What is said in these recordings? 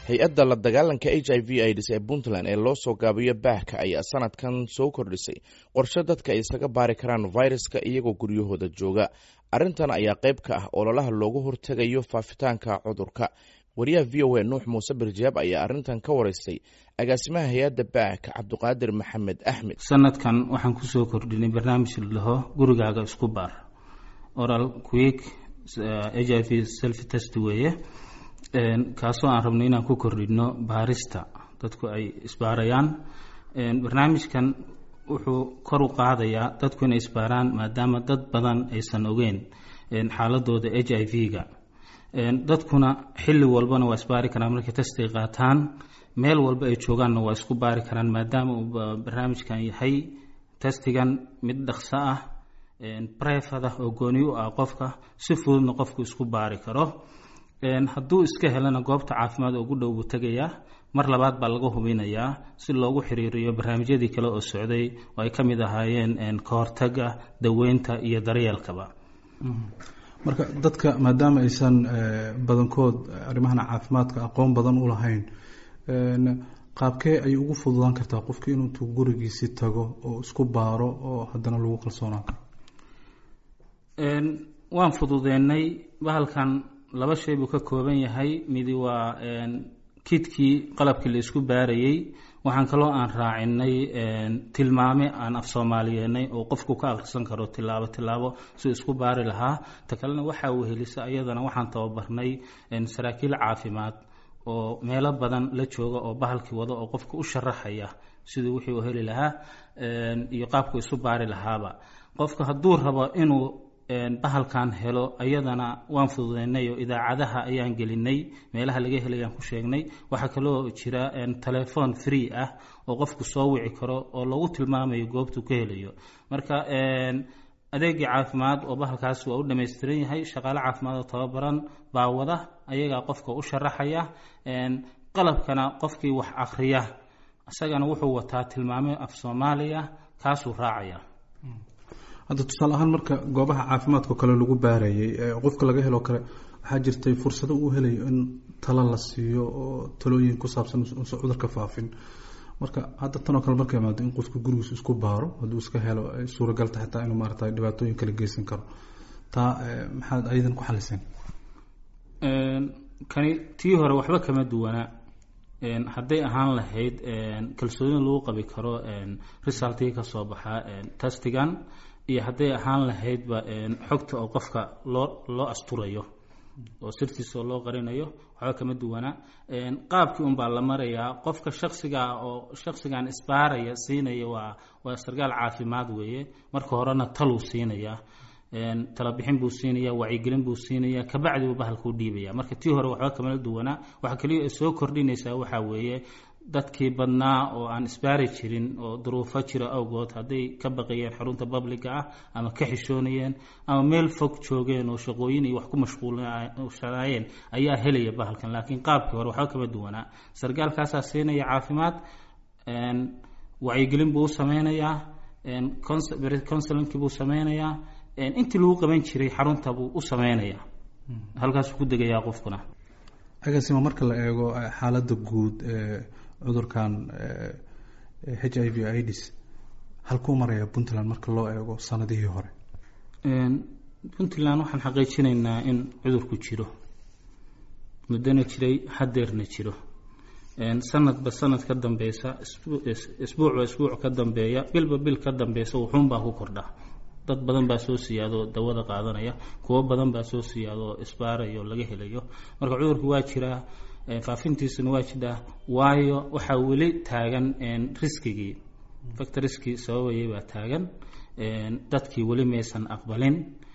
hay-adda la dagaalanka h i v aids ee puntland ee loo soo gaabiyo baahka ayaa sanadkan soo kordhisay qorshe dadka ay isaga baari karaan viruska iyagoo guryahooda jooga arrintan ayaa qayb ka ah ololaha loogu hortegayo faafitaanka cudurka wariyaha v o a nuux muuse birjaab ayaa arrintan ka wareystay agaasimaha hay-adda baahka cabdiqaadir maxamed axmed sanadkan waxaan kusoo kordhinay barnaamij laho gurigaaga isku baar oral quick h i v self test weeye kaasoo aan rabno inaan ku kordhino baarista dadku ay isbaarayaan barnaamijkan wuxuu kor u qaadayaa dadku inay isbaaraan maadaama dad badan aysan ogeyn xaaladooda h i v-ga dadkuna xilli walbana waa isbaari karaan markay testiga qaataan meel walba ay joogaanna waa isku baari karaan maadaama uu barnaamijkan yahay testigan mid dhaqso ah brefada oo gooni u ah qofka si fududna qofku isku baari karo hadduu iska helana goobta caafimaad ugu dhow buu tegayaa mar labaad baa laga hubinayaa si loogu xiriiriyo barnaamijyadii kale oo socday oo ay ka mid ahaayeen ka hortaga daweynta iyo daryeelkaba marka dadka maadaama aysan badankood arrimahan caafimaadka aqoon badan u lahayn qaabkee ayay ugu fududaan kartaa qofki inuutuu gurigiisi tago oo isku baaro oo haddana lagu kalsoonaan karo waan fududeennay bahalkan laba shay buu ka kooban yahay midi waa kidkii qalabkii la isku baarayey waxaan kaloo aan raacinay tilmaame aan af soomaaliyeenay oo qofku ka akhrisan karo tilaabo tilaabo si isku baari lahaa ta kalena waxaa wehelisa ayadana waxaan tababarnay saraakiil caafimaad oo meelo badan la jooga oo bahalkii wado oo qofka u sharaxaya siduu wixii u heli lahaa iyo qaabku isu baari lahaaba qofka hadduu rabo inuu bahalkan helo ayadana waan fududeynay oo idaacadaha ayaan gelinay meelaha laga helayaan ku sheegnay waxaa kaloo jira telephone free ah oo qofku soo wici karo oo lagu tilmaamayo goobtuu ka helayo marka adeegii caafimaad oo bahalkaas waa u dhammaystiran yahay shaqaale caafimaad oo tababaran baa wada ayagaa qofka u sharaxaya qalabkana qofkii wax akriya isagana wuxuu wataa tilmaamo af soomaaliya kaasuu raacaya hadda tusaale ahaan marka goobaha caafimaadka kale lagu baarayay qofka laga helo kale waxaa jirtay fursado uu helayo in talo la siiyo oo talooyin ku saabsan usan cudurka faafin marka hadda tanoo kale marka imaado in qofka gurigiis isku baaro hadduu iska helo ay suuragalta xitaa inuu maarata dhibaatooyin kala geysan karo taa maxaad ayadan ku xaliseen kani tii hore waxba kama duwana hadday ahaan lahayd kalsooni lagu qabi karo resultii ka soo baxa testigan iyo hadday ahaan lahaydba xogta oo qofka loo loo asturayo oo sirtiisa oo loo qarinayo waxba kama duwana qaabkii unbaa la marayaa qofka shaksigaa oo shaksigan isbaaraya siinaya waa waa sarkaal caafimaad weeye marka horena taluu siinaya talabixin buu siinaya wacyigelin buu siinaya kabacdi buu bahalkuu dhiibaya marka tii hore waxba kamala duwanaa waxaa kaliya ay soo kordhinaysaa waxaa weeye dadkii badnaa oo aan isbaari jirin oo duruufo jira awgood hadday ka baqayeen xarunta babliga ah ama ka xishoonayeen ama meel fog joogeen oo shaqooyin iyo wax ku mashquulshanaayeen ayaa helaya bahalkan laakiin qaabkii hore waxba kama duwanaa sargaalkaasaa siinaya caafimaad wacyigelin buu u sameynayaa counselinki buu sameynayaa intii lagu qaban jiray xarunta buu u sameynayaa halkaasuu ku degayaa qofkuna agaasima marka la eego xaaladda guud ee cudurkan h i v ids halkuu maraya puntland marka loo eego sanadihii hore puntland waxaan xaqiijinaynaa in cudurku jiro muddona jiray hadeerna jiro sanadba sanad ka dambeysa isbuucba isbuuc ka dambeeya bilba bil ka dambeysa wuxuunbaa ku kordha dad badan baa soo siyaadoo dawada qaadanaya kuwo badan baa soo siyaadoo isbaarayo laga helayo marka cudurku waa jiraa faafintiisuna waa jiraa waayo waxaa weli taagan riskigii factoriskii sababayay baa taagan dadkii weli maysan aqbalin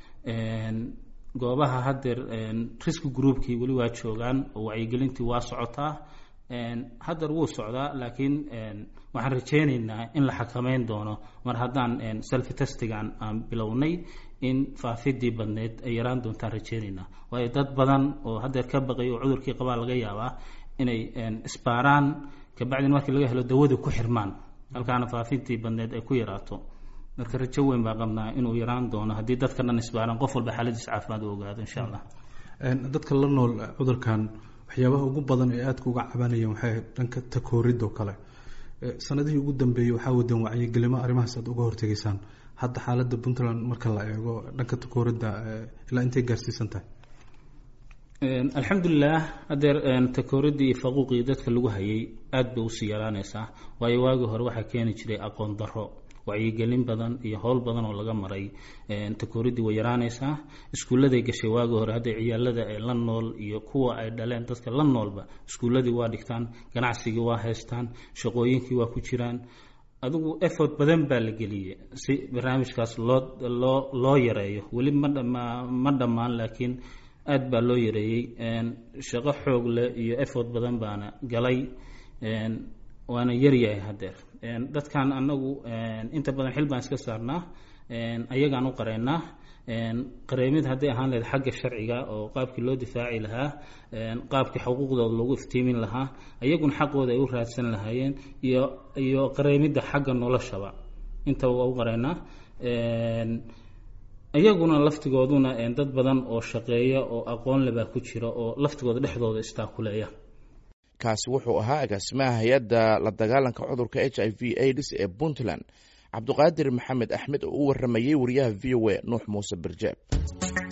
goobaha hadeer riski groupkii weli waa joogaan oo wacyigelintii waa socotaa hadeer wuu socdaa laakiin waxaan rajeyneynaa in la xakameyn doono mar haddaan selfi testigan aan bilownay in faafidii badneyd ay yaraan doontaan rajeyneynaa waayo dad badan oo hadeer ka baqay oo cudurkii qabaa laga yaabaa inay isbaaraan kabacdin markii laga helo dawadii ku xirmaan halkaana faafintii badneyd ay ku yaraato marka rajo weyn baa qabnaa inuu yaraan doono haddii dadka dhan isbaaraan qof walba xaaladiis caafimaad u ogaado insha allah dadka la nool cudurkan waxyaabaha ugu badan ee aadka uga cabanayeen waxay ahayd dhanka takooridoo kale sanadihii ugu dambeeyey waxaa wadeen wacyigelimo arrimahaas aad uga hortegaysaan hadda xaaladda puntland marka la eego dhanka takooridda ilaa intay gaarsiisan tahay alxamdulilah hadeer takooridii iyo faquuqii dadka lagu hayay aada bay usii yaraanaysaa waayo waagii hore waxaa keeni jiray aqoon darro wacyigelin badan iyo howl badan oo laga maray takooridii way yaraanaysaa iskuulladay gashay waagii hore hadday ciyaalada ay la nool iyo kuwa ay dhaleen dadka la noolba iskuulladii waa dhigtaan ganacsigii waa haystaan shaqooyinkii waa ku jiraan adigu effort badan baa la geliyey si barnaamijkaas loo loo loo yareeyo weli ma dhama ma dhammaan laakiin aada baa loo yareeyey shaqo xoog leh iyo effort badan baana galay waana yaryahay hadeer dadkan anagu inta badan xil baan iska saarnaa ayagaan u qareynaa qareemid hadday ahaan lahayd xagga sharciga oo qaabkii loo difaaci lahaa qaabkii xuquuqdooda lagu iftiimin lahaa ayaguna xaqooda ay u raadsan lahaayeen iyo iyo qareemidda xagga noloshaba intaba waa u qareynaa iyaguna laftigooduna dad badan oo shaqeeya oo aqoon lebaa ku jira oo laftigooda dhexdooda istaakuleeya kaasi wuxuu ahaa agaasimaha hay-adda la dagaalanka cudurka h i v aids ee puntland cabduqaadir maxamed axmed oo u waramayey wariyaha v o a nuux muuse birjeeb